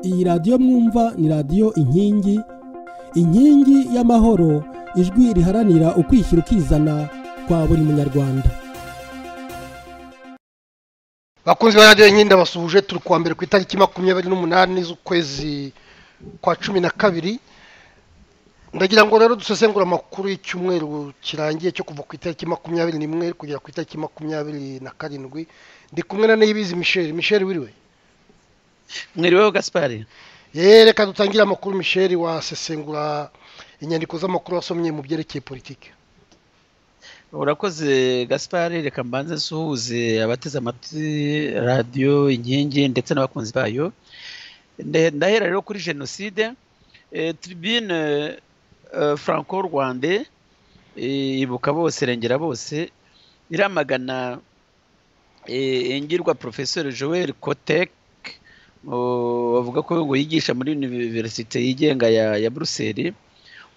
iyi radiyo mwumva ni radiyo inkingi inkingi y'amahoro ijwi riharanira ukwishyira ukizana kwa buri munyarwanda bakunzi ba radiyo inkingi ndabasuhuje turi kuwa mbere ku itariki makumyabiri n'umunani z'ukwezi kwa cumi na kabiri ndagira ngo rero dusesengure amakuru y'icyumweru kirangiye cyo kuva ku itariki makumyabiri n'imwe kugera ku itariki makumyabiri na karindwi ndi kumwe na niyibizi misheri misheri wiriwe mwiriweho gaspari reka dutangire amakuru misheri wasesengura inyandiko z'amakuru wasomye mu byerekeye politiki urakoze gaspari reka mbanze nsuhuze abateze amatwi radiyo inkingi ndetse n'abakunzi bayo ndahera rero kuri jenoside tribune franco rwande ibuka bose irengera bose iramagana ingirwa porofesori joel kotek bavuga ko ngo yigisha muri univerisite yigenga ya buruseli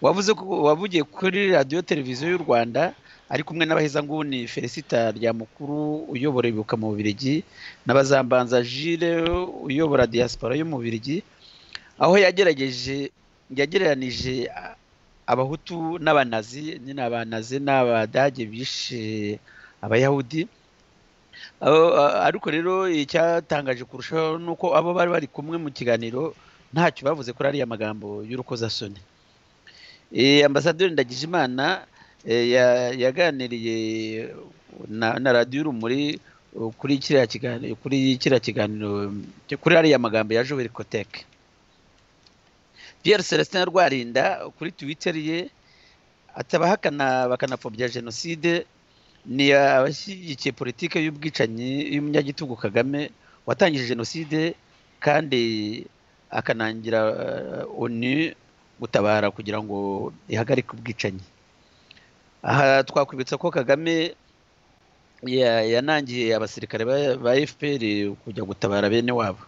wavuze ko wavugiye kuri radiyo televiziyo y'u rwanda ari kumwe n'abahezanguni felicita rya mukuru uyobora ibuka mu bubirigi na bazambanza jire uyobora diaspora yo mu bubirigi aho yagerageje yagereranije abahutu n'abanazi nyine abanazi n'abadage bishe abayahudi ariko rero icyatangaje kurushaho ni uko abo bari bari kumwe mu kiganiro ntacyo bavuze kuri ariya magambo y'urukozasoni ambasaderi ndagijimana yaganiriye na radiyo urumuri kuri kiriya kiganiro kuri kiriya kiganiro kuri ariya magambo ya joel koteke pierre celestin rwarinda kuri twitter ye atabahakana bakanapfobya jenoside ni abashyigikiye politiki y'ubwicanyi y'umunyagitugu kagame watangije jenoside kandi akanangira onu gutabara kugira ngo ihagarike ubwicanyi aha twakwibutsa ko kagame yanangiye abasirikare ba fpr kujya gutabara bene wabo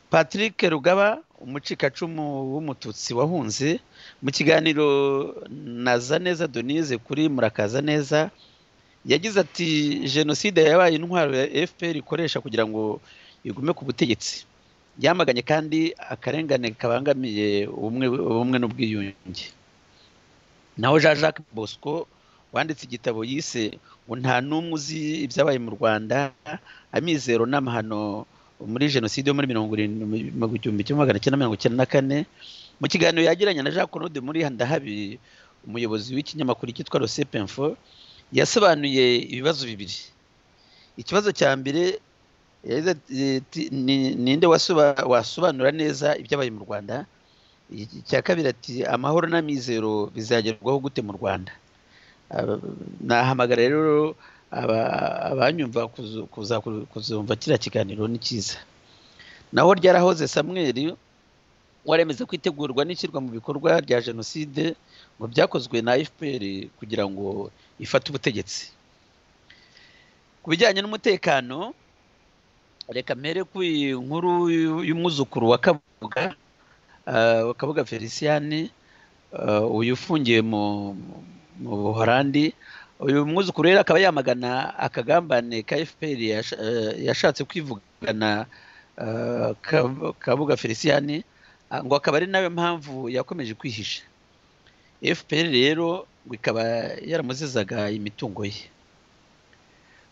patrick rugaba umucikacumu w'umututsi wahunze mu kiganiro naza neza donize kuri murakaza neza yagize ati jenoside yabaye intwaro ya fpr ikoresha kugira ngo igume ku butegetsi yamaganye kandi akarengane kabangamiye ubumwe n'ubwiyunge naho jean jacques bosco wanditse igitabo yise ngo nta n'umwe uzi ibyabaye mu rwanda amizero n'amahano muri jenoside yo muri mirongo irindwi igihumbi kimwe magana cyenda mirongo icyenda na kane mu kiganiro yagiranye na jean claude muri ndahabi umuyobozi w'ikinyamakuru cyitwa info yasobanuye ibibazo bibiri ikibazo cya mbere ninde wasobanura neza ibyabaye mu rwanda icya kabiri ati amahoro n'amizero bizagerwaho gute mu rwanda nahamagara rero abanyumva kuzumva kiriya kiganiro ni cyiza naho ryarahoze samweri waremeza ko itegurwa n'ishyirwa mu bikorwa rya jenoside ngo byakozwe na fpr kugira ngo ifate ubutegetsi ku bijyanye n'umutekano reka mpere ku inkuru y'umwuzukuru wa kabuga wa kabuga feliciyani uyu ufungiye mu buhorandi uyu mwuzukuru rero akaba yamagana akagambane ka fpr yashatse kwivugana kabuga feliciyani ngo akaba ari nawe mpamvu yakomeje kwihisha fpr rero ngo ikaba yaramuzizaga imitungo ye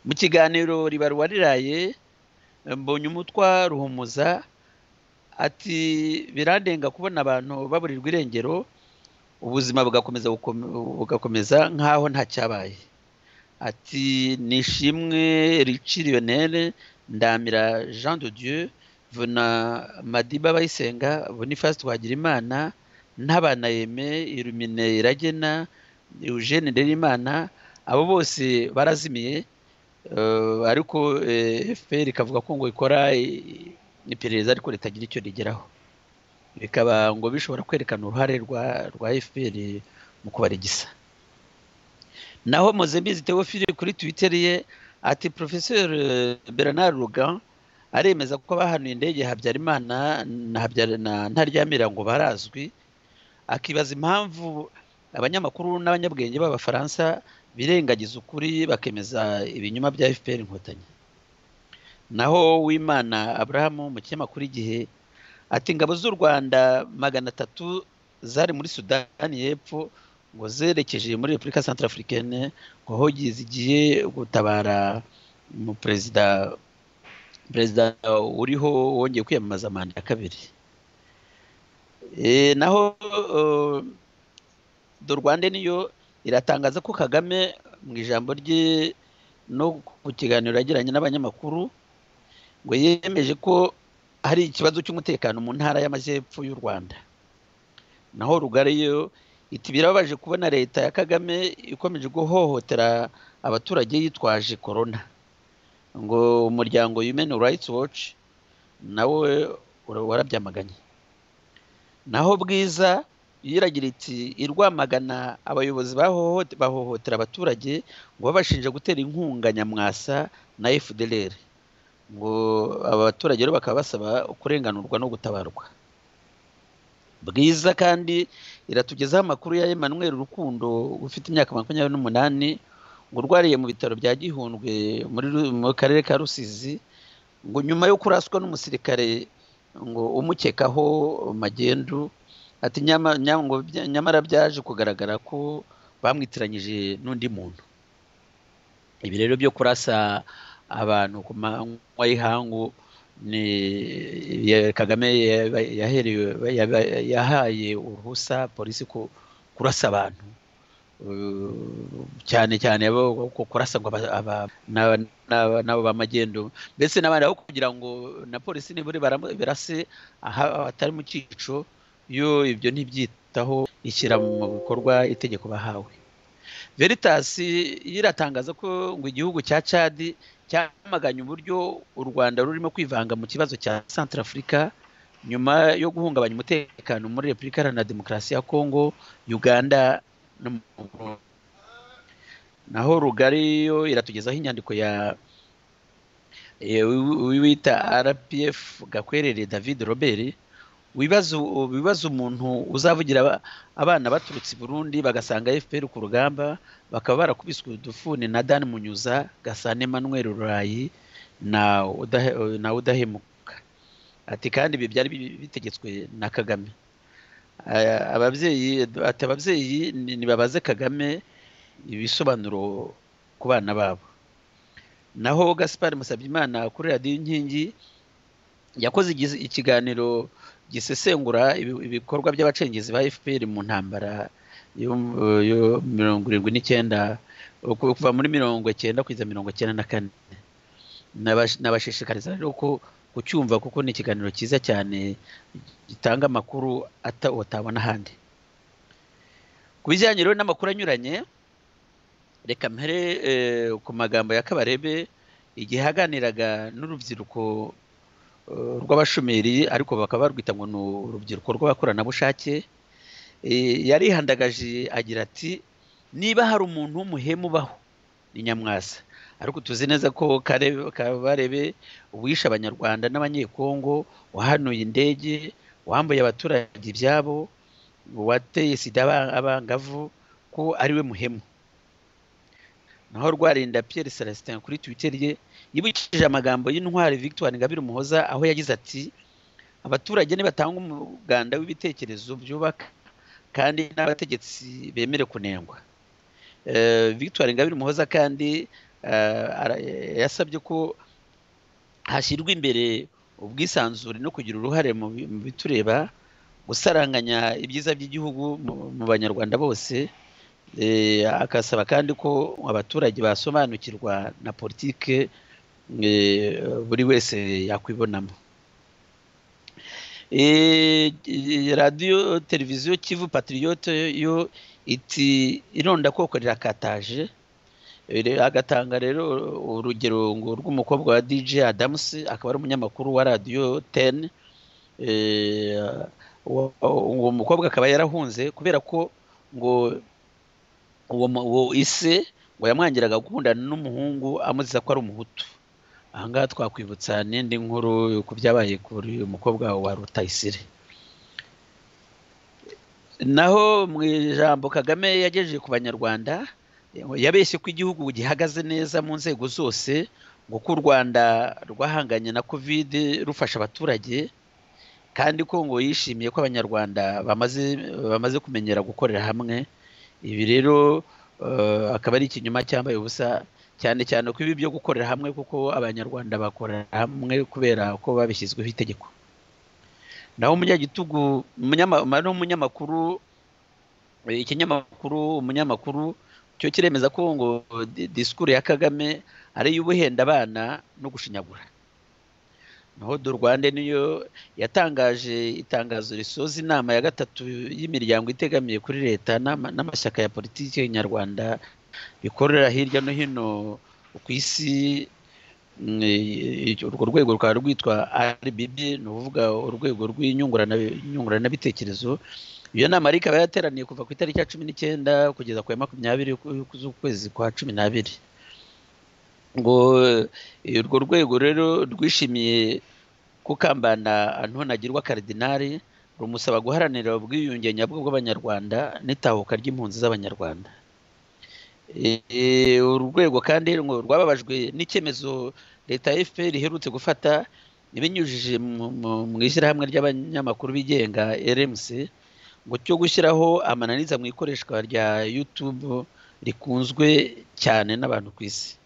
mu kiganiro ribarwa riraye mbonye umutwa ruhumuza ati birandenga kubona abantu baburirwa irengero ubuzima bugakomeza nk'aho nta cyabaye ati nishimwe rici riyonere ndamira jean de dieu vuna madiba bayisenga boniface twagirimana n'abana yeme irumine iragena eugene nderimana abo bose barazimiye ariko fpr ikavuga ko ngo ikora iperereza ariko ritagira icyo rigeraho bikaba ngo bishobora kwerekana uruhare rwa fpr mu kubarigisa naho mpuzembizi teofile kuri twitter ye ati porofeseri bernard rugan aremeza ko abahanuye indege habyarimana na ntaryamira ngo barazwi akibaza impamvu abanyamakuru n'abanyabwenge b'abafaransa birengagiza ukuri bakemeza ibinyoma bya fpr inkotanyi naho wimana aburahamu mu kinyamakuru igihe ati ingabo z'u rwanda magana atatu zari muri sudani y'epfo ngo zerekeje muri repubulika santarafurikene ngo hogi zigiye gutabara umuperezida perezida uriho wongeye kwiyamamaza manda ya kabiri naho do rwanda niyo iratangaza ko kagame mu ijambo rye no ku kiganiro yagiranye n'abanyamakuru ngo yemeje ko hari ikibazo cy'umutekano mu ntara y'amajyepfo y'u rwanda naho rugari yo iti birababaje kubona leta ya kagame ikomeje guhohotera abaturage yitwaje korona ngo umuryango Human Rights Watch nawe warabyamaganye naho bwiza yiragira iti irwamagana abayobozi bahohotera abaturage ngo babashinja gutera inkunga nyamwasa na FDLR ngo aba baturage rero bakaba basaba kurenganurwa no gutabarwa bwiza kandi iratugezaho amakuru ya Emmanuel Rukundo ufite imyaka makumyabiri n'umunani ngo urwariye mu bitaro bya gihundwe mu karere ka rusizi ngo nyuma yo kuraswa n'umusirikare ngo umukekaho magendu ati nyamara byaje kugaragara ko bamwitiranyije n'undi muntu ibi rero byo kurasa abantu ku manywa y'ihangu ni kagame yahaye uruhusa polisi kurasa abantu cyane cyane kurasa ngo nabo ba magendo mbese n'abandi aho kugira ngo na polisi nibura barase atari mu cyico iyo ibyo ntibyitaho ishyira mu bikorwa itegeko bahawe veritasi iratangaza ko ngo igihugu cya cadi cyamaganye uburyo u rwanda rurimo kwivanga mu kibazo cya santarafurika nyuma yo guhungabanya umutekano muri repubulika iharanira demokarasi ya kongo uganda naho rugari yo iratugezaho inyandiko ya wita rpf gakwerere david robert wibaza umuntu uzavugira abana baturutse i burundi bagasanga fpr ku rugamba bakaba barakubiswe udufuni na dan munyuza gasane manuel rurayi na udahemuka ati kandi ibi byari bitegetswe na kagame ababyeyi ati ababyeyi ntibabaze kagame ibisobanuro ku bana babo naho gaspar musabyimana kuri radiyo inkingi yakoze ikiganiro gisesengura ibikorwa by'abacengezi ba fpr mu ntambara yo mirongo irindwi n'icyenda kuva muri mirongo icyenda kugeza mirongo icyenda na kane nabashishikariza rero ko kucyumva kuko ni ikiganiro cyiza cyane gitanga amakuru utabona ahandi ku bijyanye rero n'amakuru anyuranye reka mpere ku magambo ya kabarebe igihe aganiraga n'urubyiruko rw'abashomeri ariko bakaba barwita ngo ni urubyiruko rw'abakoranabushake yarihandagaje agira ati niba hari umuntu w'umuhemu ubaho ni nyamwasa ariko tuzi neza ko kabarebe uwishe abanyarwanda n'abanyekongo wahanuye indege wambuye abaturage ibyabo wateye sida abangavu ko ariwe muhemu naho rwarinda Pierre celestin kuri twitter ye yibukije amagambo y'intwari victoire ngabire umuhoza aho yagize ati abaturage nibatanga umuganda w'ibitekerezo byubaka kandi n'abategetsi bemere kunengwa victoire ngabire umuhoza kandi yasabye ko hashyirwa imbere ubwisanzure no kugira uruhare mu bitureba gusaranganya ibyiza by'igihugu mu banyarwanda bose akasaba kandi ko abaturage basobanukirwa na politike buri wese yakwibonamo radiyo televiziyo kivu patiriyote yo iti ironda koko rirakataje agatanga rero urugero ngo rw'umukobwa wa dj adamus akaba ari umunyamakuru wa radiyo teni uwo mukobwa akaba yarahunze kubera ko ngo uwo ise ngo yamwangiraga gukundana n'umuhungu amuziza ko ari umuhutu ahangaha twakwibutsa n'indi nkuru ku byabaye kuri uyu mukobwa wa rutayisire naho mu ijambo kagame yagejeje ku banyarwanda yabeshye ko igihugu gihagaze neza mu nzego zose ngo u rwanda rwahanganye na kovide rufasha abaturage kandi ko ngo yishimiye ko abanyarwanda bamaze bamaze kumenyera gukorera hamwe ibi rero akaba ari ikinyoma cyambaye ubusa cyane cyane ko ibi byo gukorera hamwe kuko abanyarwanda bakorera hamwe kubera ko babishyizweho itegeko naho umunyagitugu n'umunyamakuru ikinyamakuru umunyamakuru cyo kiremeza ko ngo disikuru ya kagame ari iy'ubuhenda abana no gushinyagura naho do rwanda niyo yatangaje itangazo risoza inama ya gatatu y'imiryango itegamiye kuri leta n'amashyaka ya politiki nyarwanda bikorera hirya no hino ku isi urwo rwego rukaba rwitwa RBB ni ukuvuga urwego rw'inyunguranabitekerezo iyo nama ikaba yateraniye kuva ku itariki ya cumi n'icyenda kugeza ku ya makumyabiri z'ukwezi kwa cumi n'abiri ngo urwo rwego rero rwishimiye kukambana ntunagirwa karidinari rumusaba guharanira ubwiyunge nyabwo bw'abanyarwanda n'itahuka ry'impunzi z'abanyarwanda uru rwego kandi rwababajwe n'icyemezo leta ya fpr iherutse gufata ibinyujije mu ishyirahamwe ry'abanyamakuru bigenga rmc ngo cyo gushyiraho amananiza mu ikoreshwa rya YouTube rikunzwe cyane n'abantu ku isi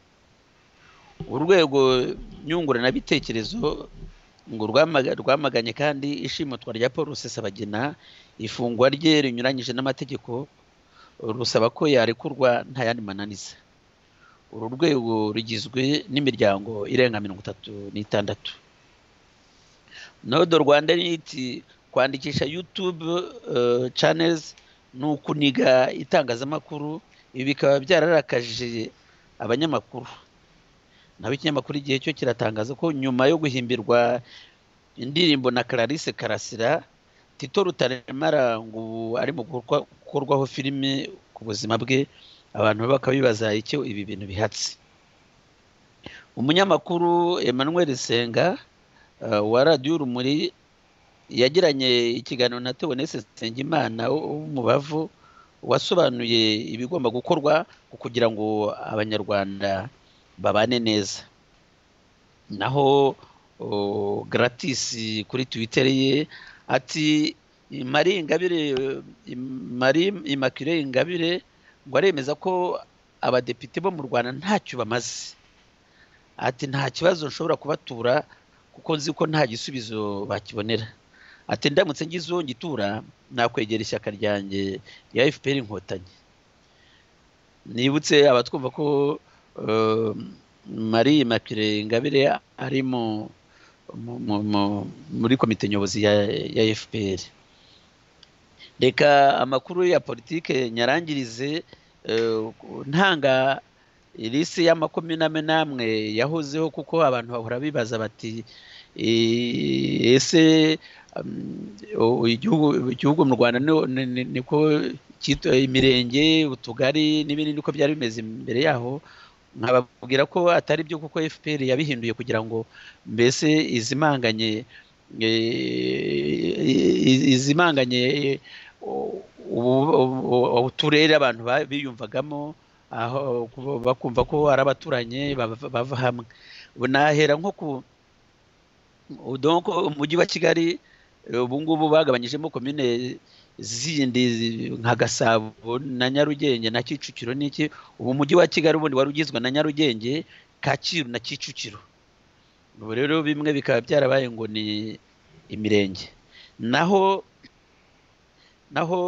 urwego nyunguranabitekerezo ngo rwamaganye kandi ishimutwa rya paul rusesabagina ifungwa rye rinyuranyije n'amategeko rusaba ko yarekurwa nta yandi mananiza uru rwego rugizwe n'imiryango irenga mirongo itatu n'itandatu nodo rwanda niti kwandikisha yutube chanels ni ukuniga itangazamakuru ibi bikaba byararakaje abanyamakuru naho ikinyamakuru igihe cyo kiratangaza ko nyuma yo guhimbirwa indirimbo na Clarisse karasira tito rutaremara ngo ari mu gukorwaho filime ku buzima bwe abantu bakaba bibaza icyo ibi bintu bihatse umunyamakuru Emmanuel senga wa radiyo urumuri yagiranye ikiganiro na tewonese nsengimana w'umubavu wasobanuye ibigomba gukorwa kugira ngo abanyarwanda babane neza naho garatisi kuri twiteri ye ati mari ingabire mari imakire ingabire ngo aremeza ko abadepite bo mu rwanda ntacyo bamaze ati nta kibazo nshobora kubatura kuko nzi ko nta gisubizo bakibonera ati ndamutse ngize uwo ngitura nakwegera ishyaka ryanjye rya fpr inkotanyi nibutse abatwumva ko marie makire ingabire ari muri komite nyobozi ya fpr reka amakuru ya politike nyarangirize ntanga irisi ya makumyabiri n'amwe yahozeho kuko abantu bahora bibaza bati ese igihugu mu rwanda niko imirenge utugari n'ibindi niko byari bimeze imbere yaho nkababwira ko atari byo kuko fpr yabihinduye kugira ngo mbese izimanganye izimanganye uturere abantu biyumvagamo aho bakumva ko ari abaturanyi bava hamwe nahera nko ku umujyi wa kigali ubu ngubu bagabanyijemo komine zindi nka gasabo na nyarugenge na kicukiro n'iki ubu umujyi wa kigali ubundi wari ugizwe na nyarugenge kacyiru na kicukiro ubu rero bimwe bikaba byarabaye ngo ni imirenge naho naho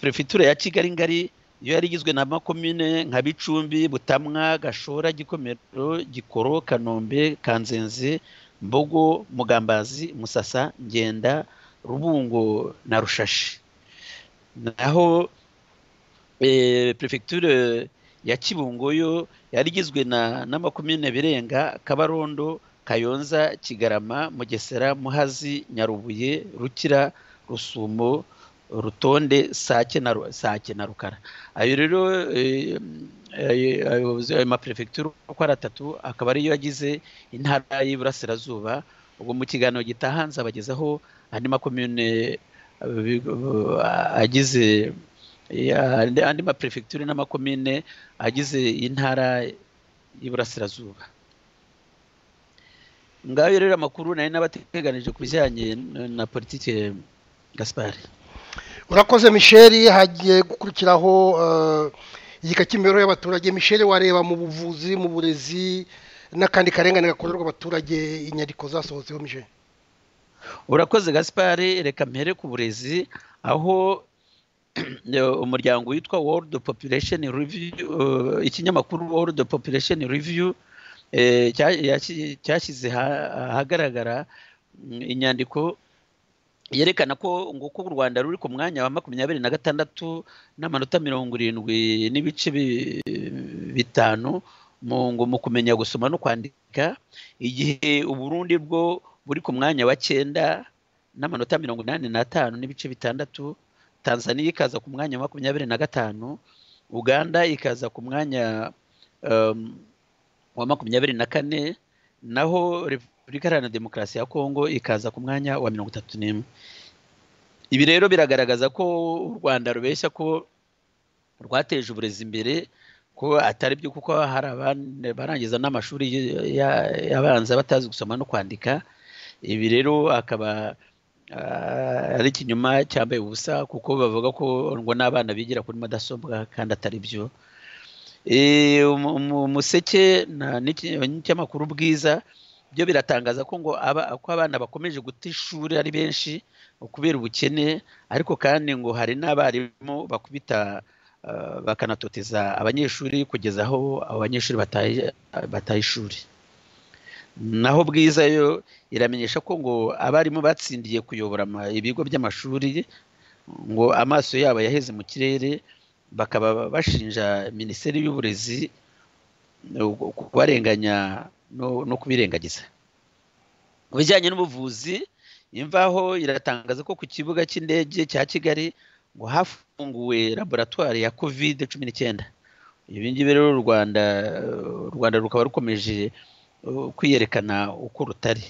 perefegitura ya kigali ngari iyo yari igizwe na makomine nka bicumbi butamwa gashora gikomero gikoro kanombe kanzenze mbogo mugambazi musasa ngenda rubungo na rushashi naho perefegitura ya kibungo yo yari igizwe na makumyabiri birenga kabarondo kayonza kigarama mugesera muhazi nyarubuye rukira rusumo rutonde sake na rukara ayo rero ayo maperefegitura uko ari atatu akaba ariyo yagize intara y'iburasirazuba ubwo mu kiganiro gitaha nzabagezaho andi makomune agize andi maperefegitura n'amakomine agize intara y'iburasirazuba ngayo rero amakuru nari n'abateganije ku bijyanye na politiki gaspari urakoze michel hagiye gukurikiraho igika cy'imibereho y'abaturage michel wareba mu buvuzi mu burezi n'akandi karengane gakorerwa abaturage inyandiko zasohotseho michel urakoze gaspari reka mpere ku burezi aho umuryango witwa world population review ikinyamakuru world population review cyashyize ahagaragara inyandiko yerekana ko nguko u rwanda ruri ku mwanya wa makumyabiri na gatandatu n'amanota mirongo irindwi n'ibice bitanu mu kumenya gusoma no kwandika igihe uburundi bwo buri ku mwanya wa cyenda n'amanota mirongo inani n'atanu n'ibice bitandatu tanzania ikaza ku mwanya wa makumyabiri na gatanu uganda ikaza ku mwanya wa makumyabiri na kane naho repubulika iharanira demokarasi ya kongo ikaza ku mwanya wa mirongo itatu n'imwe ibi rero biragaragaza ko u rwanda rubeshya ko rwateje uburezi imbere ko atari byo kuko hari abarangiza n'amashuri abanza batazi gusoma no kwandika ibi rero akaba ari ikinyoma cyambaye ubusa kuko bavuga ko ngo n'abana bigira kuri mudasobwa kandi atari byo umuseke n'ikinyamakuru bwiza byo biratangaza ko ngo ko abana bakomeje guta ishuri ari benshi kubera ubukene ariko kandi ngo hari n'abarimu bakubita bakanatoteza abanyeshuri kugeza aho abo banyeshuri bataye ishuri naho bwiza yo iramenyesha ko ngo abarimu batsindiye kuyobora ibigo by'amashuri ngo amaso yabo yaheze mu kirere bakaba bashinja minisiteri y'uburezi kubarenganya no kubirengagiza mu bijyanye n'ubuvuzi imvaho iratangaza ko ku kibuga cy'indege cya kigali ngo hafunguwe laboratwari ya kovide cumi n'icyenda ibi ngibi rero u rwanda u rwanda rukaba rukomeje kwiyerekana uko rutari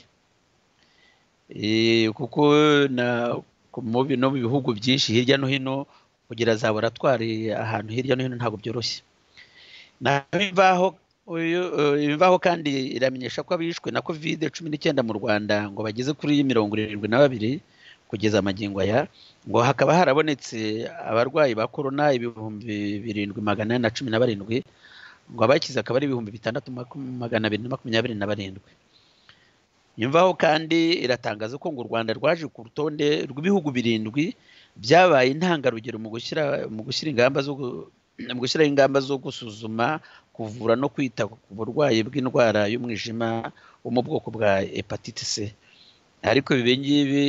kuko no mu bihugu byinshi hirya no hino kugira za laboratwari ahantu hirya no hino ntabwo byoroshye imvaho kandi iramenyesha ko abishwe na kovide cumi n'icyenda mu rwanda ngo bageze kuri mirongo irindwi na babiri kugeza amagingo aya ngo hakaba harabonetse abarwayi ba korona ibihumbi birindwi magana ane na cumi na barindwi ngo abakize akaba ari ibihumbi bitandatu magana abiri na makumyabiri na barindwi imvaho kandi iratangaza ko ngo u rwanda rwaje ku rutonde rw'ibihugu birindwi byabaye intangarugero mu gushyira mu gushyira ingamba zo mu gushyiraho ingamba zo gusuzuma kuvura no kwita ku burwayi bw'indwara y'umwijima wo mu bwoko bwa hepatite c ariko ibi ngibi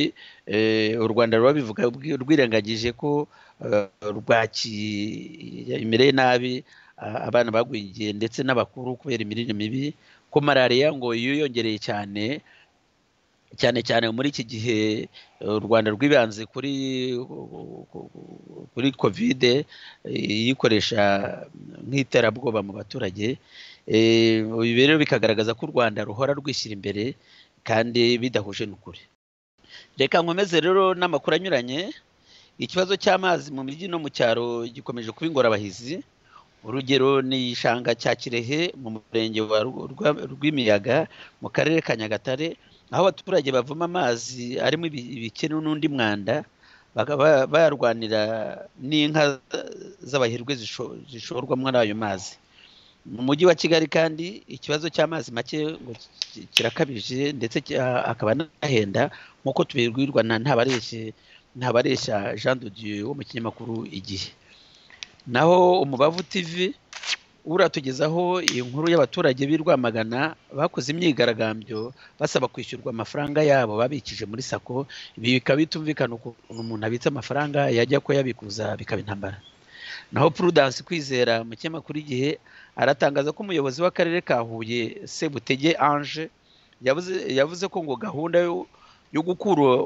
u rwanda ruba bivuga rwirengagije ko imireye nabi abana bagwingiye ndetse n'abakuru kubera imirire mibi ko malariya ngo yiyongereye cyane cyane cyane muri iki gihe u rwanda rwibanze kuri kuri kovide iyikoresha nk'iterabwoba mu baturage ibi rero bikagaragaza ko u rwanda ruhora rwishyira imbere kandi bidahuje n'ukuri reka nkomeze rero n'amakuru anyuranye ikibazo cy'amazi mu mijyi no mu cyaro gikomeje kuba ingorabahizi urugero ni ishanga cya kirehe mu murenge wa rw'imiyaga mu karere ka nyagatare aho abaturage bavoma amazi arimo ibikene n'undi mwanda bakaba bayarwanira n'inka z'abahirwe zishorwa muri ayo mazi mu mujyi wa kigali kandi ikibazo cy'amazi make ngo kirakabije ndetse akaba anahenda nk'uko tubibwirwa ntabareshya jean de dieu wo mu kinyamakuru igihe naho umubavu tv uratugezaho inkuru y'abaturage b'i Rwamagana bakoze imyigaragambyo basaba kwishyurwa amafaranga yabo babikije muri sako ibi bikaba bitumvikana ukuntu umuntu abitse amafaranga yajya kuyabikuza bikaba intambara naho Prudence kwizera mu kinyamakuru igihe aratangaza ko umuyobozi w'akarere ka Huye Sebutege Ange yavuze ko ngo gahunda yo gukura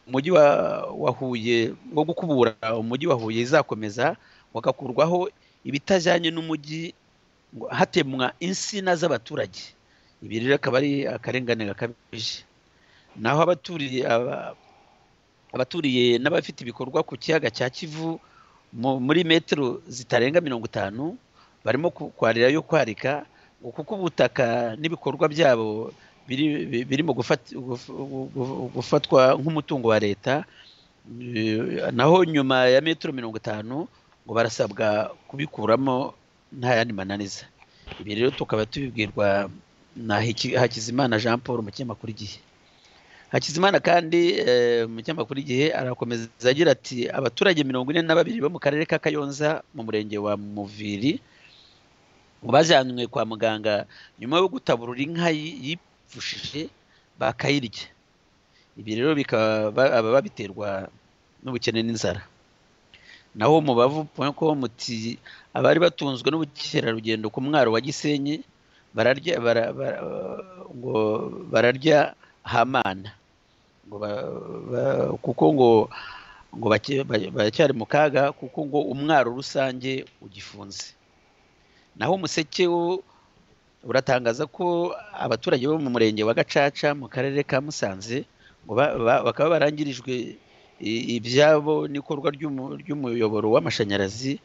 umujyi wa Huye wo gukubura umujyi wa Huye izakomeza wagakurwaho ibitajyanye n'umujyi hatemwa insina z'abaturage ibi rero akaba ari akarengane gakabije naho abaturiye abaturiye n'abafite ibikorwa ku kiyaga cya kivu muri metero zitarenga mirongo itanu barimo kwarirayo kwarika kuko ubutaka n'ibikorwa byabo birimo gufatwa nk'umutungo wa leta naho nyuma ya metero mirongo itanu ngo barasabwa kubikuramo nta yandi mananiza ibi rero tukaba tubibwirwa na hakizimana jean paul mu kinyamakuru igihe hakizimana kandi mu kinyamakuru igihe arakomeza agira ati abaturage mirongo ine na babiri bo mu karere ka kayonza mu murenge wa muviri bajyanywe kwa muganga nyuma yo gutaburura inka yipfushije bakayirya ibi rero bikaba babiterwa n'ubukene n'inzara naho mu bavu com muti abari batunzwe n'ubukerarugendo ku mwaro wa gisenyi bararya ngo bararya hamana kuko ngo ngo baracyari mu kaga kuko ngo umwaro rusange ugifunze naho umuseke wo uratangaza ko abaturage bo mu murenge wa gacaca mu karere ka musanze ngo bakaba barangirijwe ibyabo n'ikorwa ry'umuyoboro w'amashanyarazi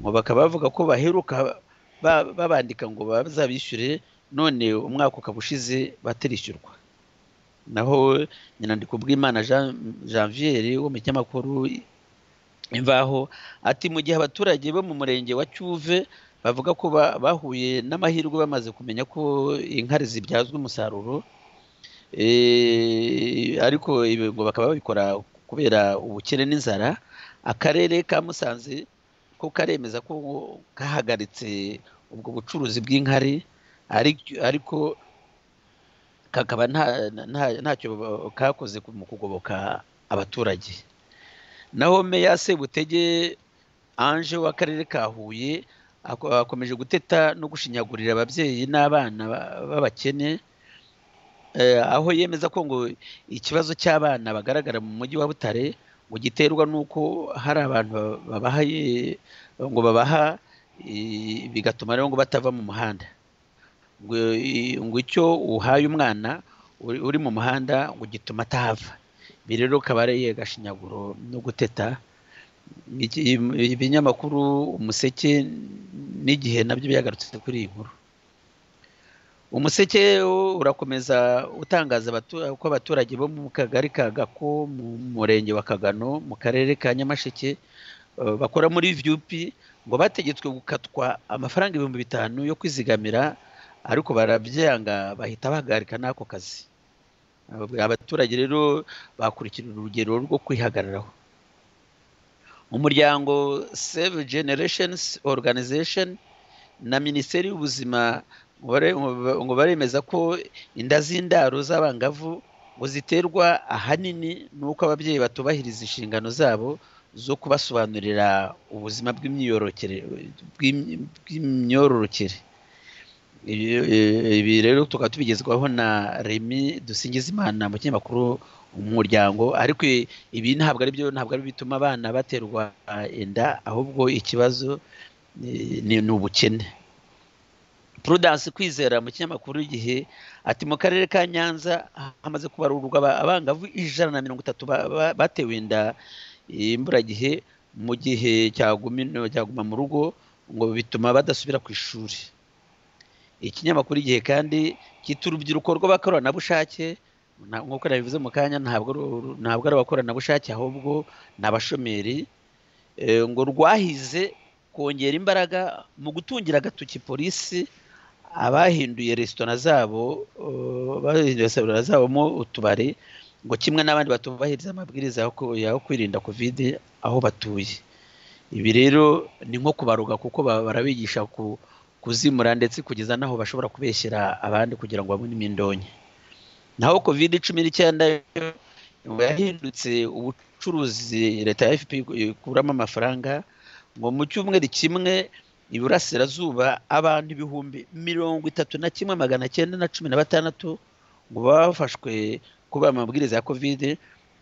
ngo bakaba bavuga ko baheruka babandika ngo bazabishyure none umwaka ukaba ushize batirishyurwa naho nyandiko bw'imana janvier wo mu kinyamakuru imvaho ati mu gihe abaturage bo mu murenge wa cyuve bavuga ko bahuye n'amahirwe bamaze kumenya ko inkari zibyazwa umusaruro ariko ibi ngo bakaba babikora kubera ubukene n'inzara akarere ka musanze ko karemeza ko kahagaritse ubwo bucuruzi bw'inkari ariko kakaba ntacyo kakoze mu kugoboka abaturage naho meya sebutege anje w'akarere ka huye akomeje guteta no gushinyagurira ababyeyi n'abana b'abakene aho yemeza ko ngo ikibazo cy'abana bagaragara mu mujyi wa butare ngo giterwa n'uko hari abantu babaha ngo babaha bigatuma rero ngo batava mu muhanda ngo icyo uhaye umwana uri mu muhanda ngo gituma atahava ibi rero ukaba ari agashinyaguro no guteta ibinyamakuru umuseke n'igihe nabyo byagarutse kuri iyi nkuru umuseke urakomeza utangaza ko abaturage bo mu kagari ka gako mu murenge wa kagano mu karere ka nyamasheke bakora muri vyupi ngo bategetswe gukatwa amafaranga ibihumbi bitanu yo kwizigamira ariko barabyanga bahita bahagarika n'ako kazi abaturage rero bakurikira urugero rwo kwihagararaho umuryango save generations organization na minisiteri y'ubuzima ngo baremeza ko inda z'indaro z'abangavu ngo ziterwa ahanini n'uko ababyeyi batubahiriza inshingano zabo zo kubasobanurira ubuzima bw'imyororokere ibi rero tukaba tubigezwaho na remi dusingizimana mu kinyamakuru umuryango ariko ibi ntabwo ari byo ntabwo ari bituma abana baterwa inda ahubwo ikibazo ni ubukene prudence kwizera mu kinyamakuru igihe ati mu karere ka nyanza hamaze kubarurwa abangavu ijana na mirongo itatu batewe inda imburagihe mu gihe cyaguma mu rugo ngo bituma badasubira ku ishuri ikinyamakuru igihe kandi cyita urubyiruko rw'abakoranabushake nk'uko nabivuze mu kanya ntabwo ari abakoranabushake ahubwo ni abashomeri ngo rwahize kongera imbaraga mu gutungira agatoki polisi abahinduye resitora zabo bahinduye resitora zabamo utubari ngo kimwe n'abandi batubahiriza amabwiriza yo kwirinda kovide aho batuye ibi rero ni nko kubaruga kuko barabigisha ku kuzimura ndetse kugeza n'aho bashobora kubeshyira abandi kugira ngo babone imindonke naho covid cumi n'icyenda yahindutse ubucuruzi leta ya fp ikuramo amafaranga ngo mu cyumweru kimwe iburasirazuba abantu ibihumbi mirongo itatu na kimwe magana cyenda na cumi na batandatu ngo bafashwe kuba amabwiriza ya covid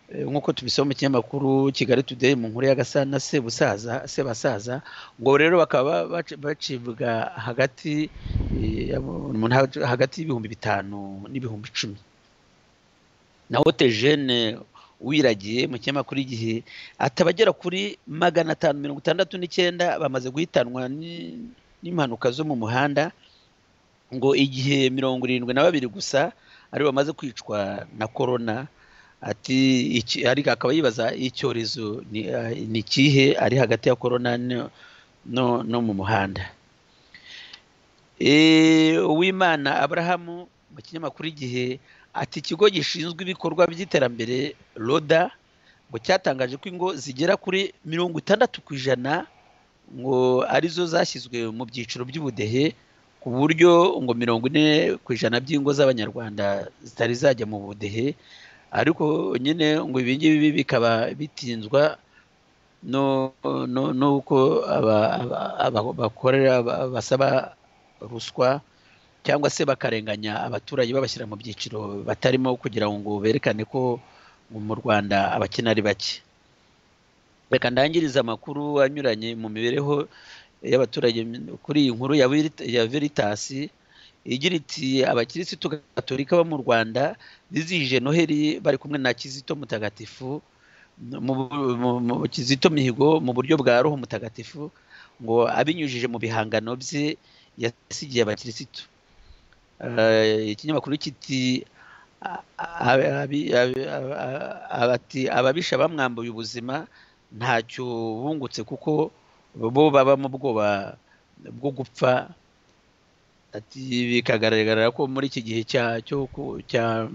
nk'uko tubisoma mu kinyamakuru kigali today mu nkuru ya gasana sebusaza sebasaza ngo rero bakaba bacibwa hagati hagati y'ibihumbi bitanu n'ibihumbi icumi na hotejene wiragiye mu kinyamakuru igihe atabagera kuri magana atanu mirongo itandatu n'icyenda bamaze guhitanwa n'impanuka zo mu muhanda ngo igihe mirongo irindwi na babiri gusa ari bamaze kwicwa na korona ati iki ariko akaba yibaza icyorezo ni ah, ni ikihe ari hagati ya korona no- no no mu muhanda Eh, uwimana aburahamu mu kinyamakuru igihe ati ikigo gishinzwe ibikorwa by'iterambere roda ngo cyatangaje ko ingo zigera kuri mirongo itandatu ku ijana ngo arizo zashyizwe mu byiciro by'ubudehe ku buryo ngo mirongo ine ku ijana by'ingo z'abanyarwanda zitari zajya mu budehe ariko nyine ngo ibi ngibi bikaba bitinzwa no no n'uko aba- aba- aba- bakorera aba- basaba ruswa cyangwa se bakarenganya abaturage babashyira mu byiciro batarimo kugira ngo berekane ko mu Rwanda abakene ari bake reka ndangirize amakuru anyuranye mu mibereho y'abaturage kuri iyi nkuru ya Verit- ya Veritas igira iti abakirisitu gatolika bo mu Rwanda bizihije Noheli bari kumwe na Kizito Mutagatifu mu, mu, mu Kizito Mihigo mu buryo bwa Roho Mutagatifu ngo abinyujije mu bihangano bye yasigiye abakirisitu Eh, ikinyamakuru kiti a- a- abi- abi- a- a- abati ababisha bamwambuye ubuzima ntacyo bungutse kuko bo baba mu bwoba bwo gupfa ati bikagaragara ko muri iki gihe cya cyo ku- cya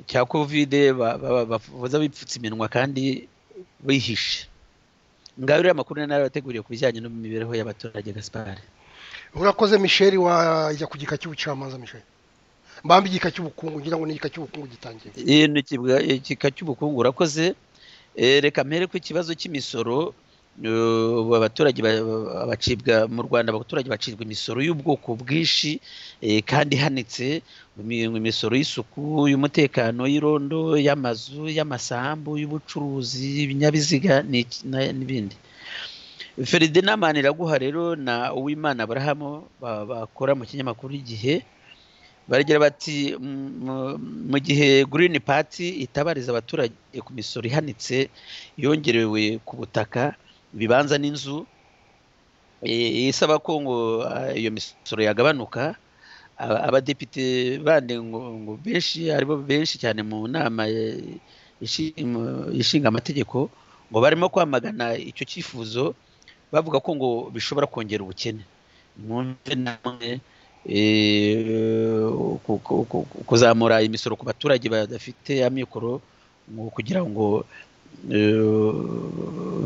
cya kovide ba- ba- bavuza bipfutse iminwa kandi bihishe ngaho rero amakuru nari narabateguriye ku bijyanye n'imibereho y'abaturage gaspar urakoze misheli wajya ku gika cy'ubucamanza misheli mbambe igika cy'ubukungu ngira ngo ni igika cy'ubukungu gitangiye Iyi ni ikibwa- igika cy'ubukungu urakoze Eh, reka mpere ku kibazo cy'imisoro Eh, ubu abaturage ba- ba- bacibwa mu rwanda abaturage bacibwa imisoro y'ubwoko bwinshi eh, kandi ihanitse imi- imisoro y'isuku y'umutekano y'irondo y'amazu y'amasambu y'ubucuruzi y'ibinyabiziga ni iki- na- n'ibindi feridina maniraguha rero na uwimana aburahamu ba- bakora mu kinyamakuru igihe baragira bati "M- mu- mu gihe Green Party itabariza abaturage ku misoro ihanitse yongerewe ku butaka ibibanza n'inzu eh, isaba ko ngo ah, iyo misoro yagabanuka aba- abadepite bandi ngo ngo benshi aribo benshi cyane mu nama eh, ishi- mu- ishinga amategeko ngo barimo kwamagana icyo cyifuzo bavuga ko ngo bishobora kongera ubukene mwumve namwe eh, ku- ku- ku- ku- kuzamura imisoro ku baturage badafite amikoro ngo kugira ngo eh,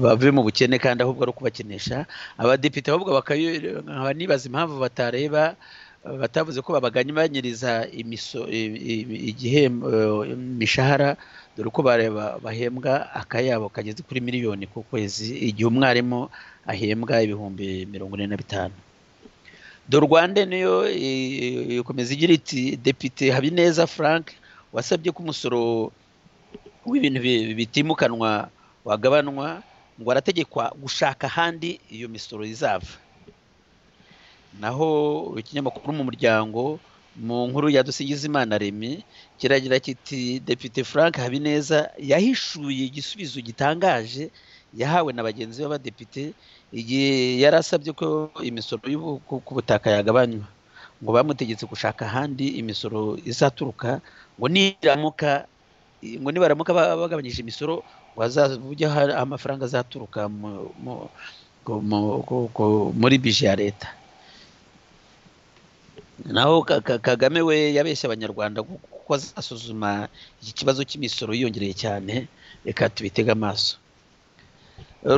bave mu bukene kandi ahubwo ari ukubakenesha abadepite ahubwo bakayo- nkaba nibaza impamvu batareba eh, batavuze ko babagabanyiriza imiso- i- i- igihembo eh, imishahara dore ko bareba bahembwa akayabo kageze kuri miliyoni ku kwezi igihe umwarimu ahembwa ibihumbi mirongo ine na bitanu Dorwande niyo eh, ikomeza igira iti Depite Habineza Frank wasabye ko umusoro w'ibintu bi- bitimukanwa wagabanwa ngo arategekwa gushaka ahandi iyo misoro izava naho ikinyamakuru mu muryango mu nkuru ya Dusingizimana Remy kiragira kiti Depite Frank Habineza yahishuye igisubizo gitangaje yahawe na bagenzi be b'abadepite igihe yari asabye ko imisoro y'ubu- ku ku butaka yagabanywa ngo bamutegetse gushaka ahandi imisoro izaturuka ngo niramuka ngo nibaramuka ba- bagabanyije imisoro ngo hazajya hari amafaranga azaturuka mu- mu- ku- mu- ku- ku- muri bije ya leta naho Ka- Ka- kagame we yabeshye abanyarwanda kuko azasuzuma iki kibazo cy'imisoro yiyongereye cyane reka tubitege amaso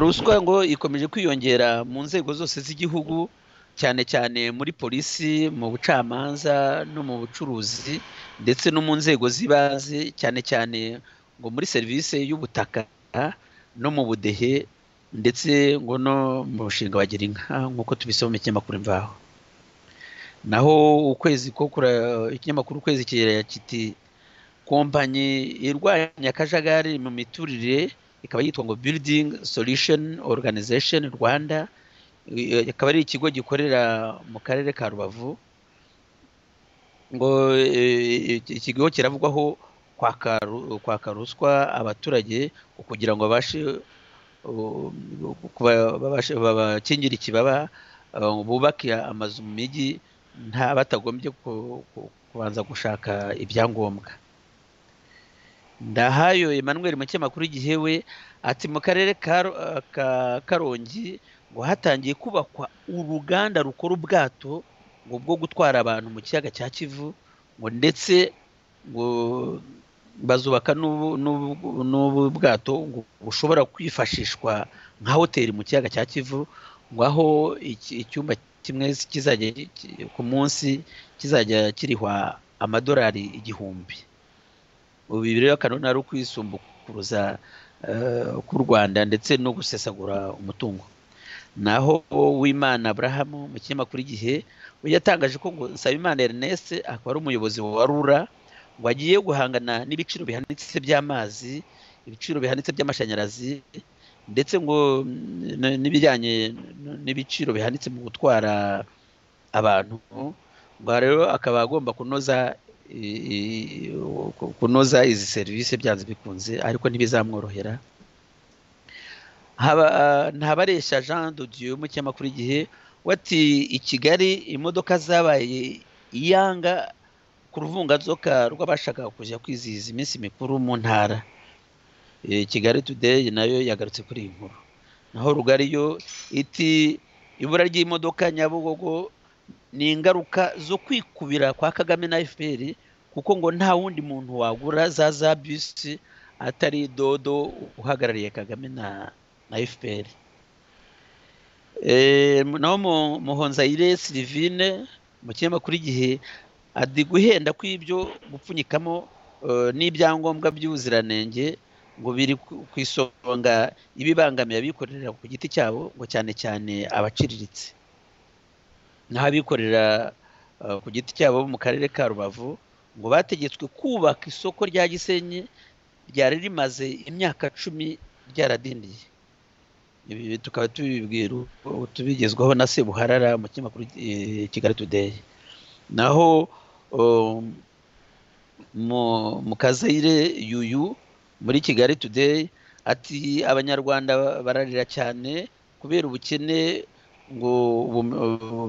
ruswa ngo ikomeje kwiyongera mu nzego zose z'igihugu cyane cyane muri polisi mu bucamanza no mu bucuruzi ndetse no mu nzego z'ibanze cyane cyane ngo muri serivisi y'ubutaka no mu budehe ndetse ngo no mu mushinga wa girinka nk'uko tubisoma mu kinyamakuru imvaho naho ukwezi ko kura- ikinyamakuru ukwezi kirera kiti kompanyi irwanya akajagari mu miturire ikaba yitwa ngo building solution organization rwanda I- i- akaba ari ikigo gikorera mu karere ka rubavu ngo eh, iki kigo kiravugwaho kwaka ru- kwaka ruswa abaturage kugira ngo babashe uh, kuba- babashe- babakingire ikibaba uh, bubake amazu mu mijyi nta batagombye ku- ku- kubanza gushaka ibyangombwa ndahayo emmanuel mu kinyamakuru igihe we ati mu karere ka Ro- eh, ka karongi ngo hatangiye kubakwa uruganda rukora ubwato ngo bwo gutwara abantu mu kiyaga cya kivu ngo ndetse ngo bazubaka n'ubu- n'ubu- n'ubu bwato ngo bushobora kwifashishwa nka hoteli mu kiyaga cya kivu ngo aho iki- icyumba kimwe kizajya ki- ki- ku munsi kizajya kirihwa amadolari igihumbi ubu ibi rero kanoni ari ukwisumbukruza eh, k'u rwanda ndetse no gusesagura umutungo naho wimana aburahamu mu kinyamakuru igihe we yatangaje ko ngo nsabimana ernest akaba ari umuyobozi wa rura ngo agiye guhangana n'ibiciro bihanitse by'amazi ibiciro bihanitse by'amashanyarazi ndetse ngo mm, n- n'ibijyanye n- n'ibiciro bihanitse mu gutwara abantu ngo rero akaba agomba kunoza i- i- ku- kunoza izi serivisi byanze bikunze ariko ntibizamworohera Haba- ntabaresha jean de dieu mu kinyamakuru igihe wati i kigali imodoka zabaye iyanga ku ruvunganzoka rw'abashaka kujya kwizihiza iminsi mikuru mu ntara Eh, kigali today nayo yagarutse kuri iyi nkuru naho rugari yo iti ibura ry'imodoka nyabugogo ni ingaruka zo kwikubira kwa kagame na fpr kuko ngo nta wundi muntu wagura za za bisi atari dodo uhagarariye kagame na na fpr Eh, naho Mu- muhonzayire silivine mu kinyamakuru igihe adi guhenda kw'ibyo gupfunyikamo eh, n'ibyangombwa by'ubuziranenge ngo biri ku ku isonga ibibangamiye abikorera ku giti cyabo ngo cyane cyane abaciriritse naho abikorera eh, ku giti cyabo bo mu karere ka rubavu ngo bategetswe kubaka isoko rya gisenyi ryari rimaze imyaka cumi ryaradindiye ibi tukaba tubibwira tubigezwaho na sebuharara mu kinyamakuru eh, kigali today naho um, mu- mu kazayire yuyu muri kigali today ati abanyarwanda bararira cyane kubera ubukene ngo ubu-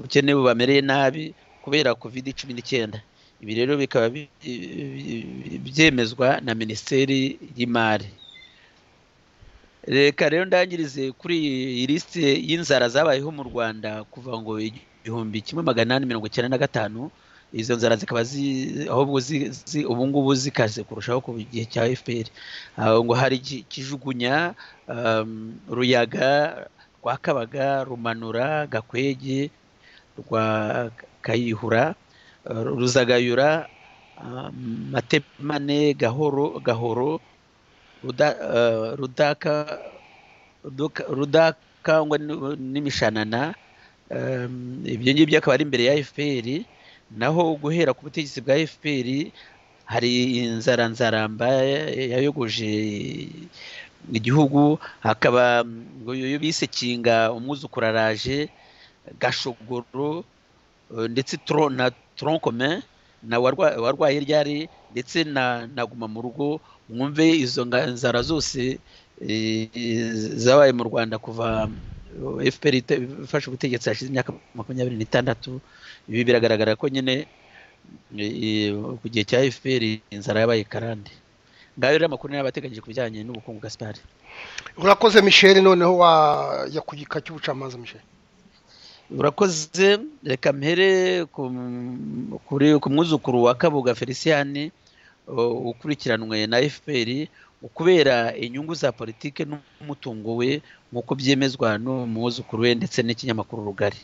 ubukene bubamereye nabi kubera covid cumi n'icyenda ibi rero bikaba bi- bi- bi- byemezwa na minisiteri y'imari reka rero ndangirize kuri iyi lisite y'inzara zabayeho mu rwanda kuva ngo igihumbi kimwe magana inani mirongo icyenda na gatanu izo nzara zikaba zi- ahubwo zi- zi- ubu ngubu zikaze kurushaho ku gihe cya fpr Ah, ngo hari Ki- kijugunya um, ruyaga rwakabaga rumanura gakwege rwa kayihura eh, ruzagayura ah, matemane gahoro gahoro Ruda- eh, rudaka Rudoka- rudakangwa n- n'imishanana Em, ibyo ngibyo akaba ari imbere ya fpr naho guhera ku butegetsi bwa fpr hari inzara nzaramba yayogoje igihugu hakaba mm, ngo yo bise kinga umwuzukuru araje gashogoro eh, ndetse tro- na tronkome na warwa- warwaye ryari ndetse na na guma mu rugo mwumve izo nga- nzara zose eh, zabaye mu rwanda kuva fpr ite- ifashe ubutegetsi hashize imyaka makumyabiri n'itandatu ibi biragaragara ko nyine e- e, ku gihe cya fpr inzara yabaye karande ngayo rero amakuru niyo abateganyije ku bijyanye n'ubukungu gasipari urakoze michel noneho wajya ku gika cy'ubucamanza michel urakoze reka mpere ku- kuri- ku mwuzukuru wa kabuga feliciyani ukurikiranwe na fpr kubera inyungu za politiki n'umutungo we nk'uko byemezwa n'umwuzukuru we ndetse n'ikinyamakuru rugari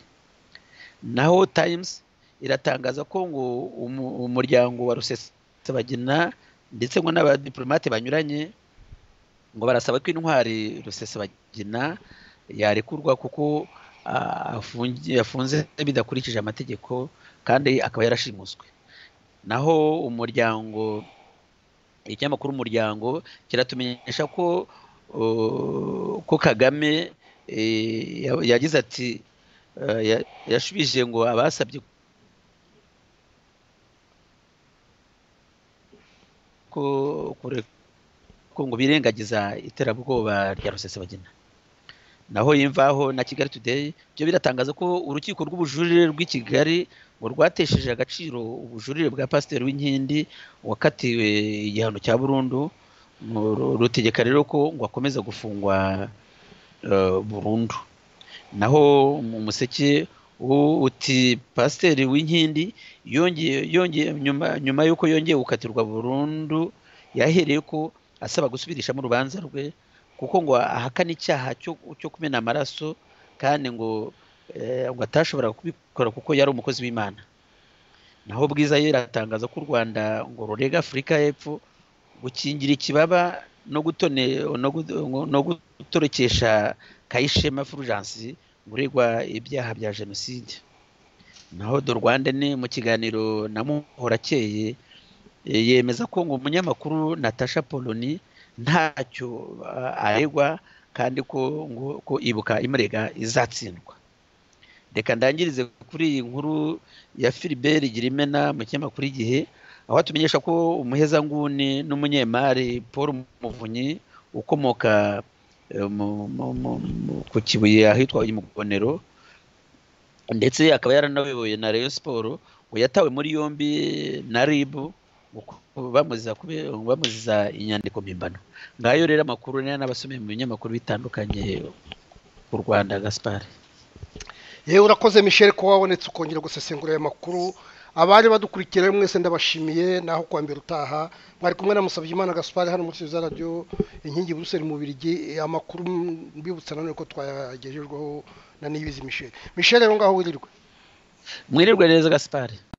naho times iratangaza ko ngo umu- umuryango wa rusesabagina ndetse ngo n'abadiplomate banyuranye ngo barasaba ko intwari rusesabagina yarekurwa kuko ah, afungi- yafunze bidakurikije amategeko kandi akaba yarashimuswe naho umuryango ikinyamakuru umuryango kiratumenyesha ko uh, ko kagame eh, ya- yagize ati eh, ya- yashubije ngo abasabye ko kure- ko ngo birengagiza iterabwoba rya rusesabagina naho yimvaho na kigali today byo biratangaza ko urukiko rw'ubujurire rw'i kigali ngo rwatesheje agaciro ubujurire bwa pasiteri w'inkindi wakatiwe igihano cya burundu ngo ru- rutegeka rero ko ngo akomeza gufungwa eh, burundu naho mu museke u- uti pasiteri w'inkindi yongeye yongeye nyuma nyuma y'uko yongeye gukatirwa burundu yahereye ko asaba gusubirishamo urubanza rwe kuko ngo ahakana icyaha cyo cyo kumena amaraso kandi ngo eh, ngo atashobora kubikora kuko yari umukozi w'imana naho bwiza yera atangaza ko u rwanda ngo rurega afurika y'epfo gukingira ikibaba no gutone no gu- ngo- no gutorokesha kayishema fulgence uregwa ibyaha bya jenoside naho do rwanda ni mu kiganiro na muhorakeye eh, yemeza ko ngo umunyamakuru natasha poloni ntacyo uh, aregwa kandi ko ngo ko ibuka imurega izatsindwa reka ndangirize kuri iyi nkuru ya Philbert Girimena mu kinyamakuru igihe aho atumenyesha ko umuhezanguni n'umunyemari Paul Muvunyi ukomoka eh, mu- mu- mu- mu- ku Kibuye ahitwa i Mugonero ndetse akaba yaranayoboye na Rayon Sport ngo yatawe muri yombi na RIB ngo ku- bamuziza kube- ngo bamuziza inyandiko mpimbano ngayo rero amakuru nari n'abasomeye mu binyamakuru bitandukanye ku Rwanda Gaspard yewe urakoze Michel ko wabonetse ukongera gusesengura aya makuru abari badukurikiye rero mwese ndabashimiye naho kuwa mbere utaha mwari kumwe na Musabyimana Gaspard hano muri za radio inkingi Brussels mu Birigi amakuru mbibutsa nanone ko twayagejejweho na Niyibizi Michel Michel rero ngaho wirirwe mwirirwe neza Gaspard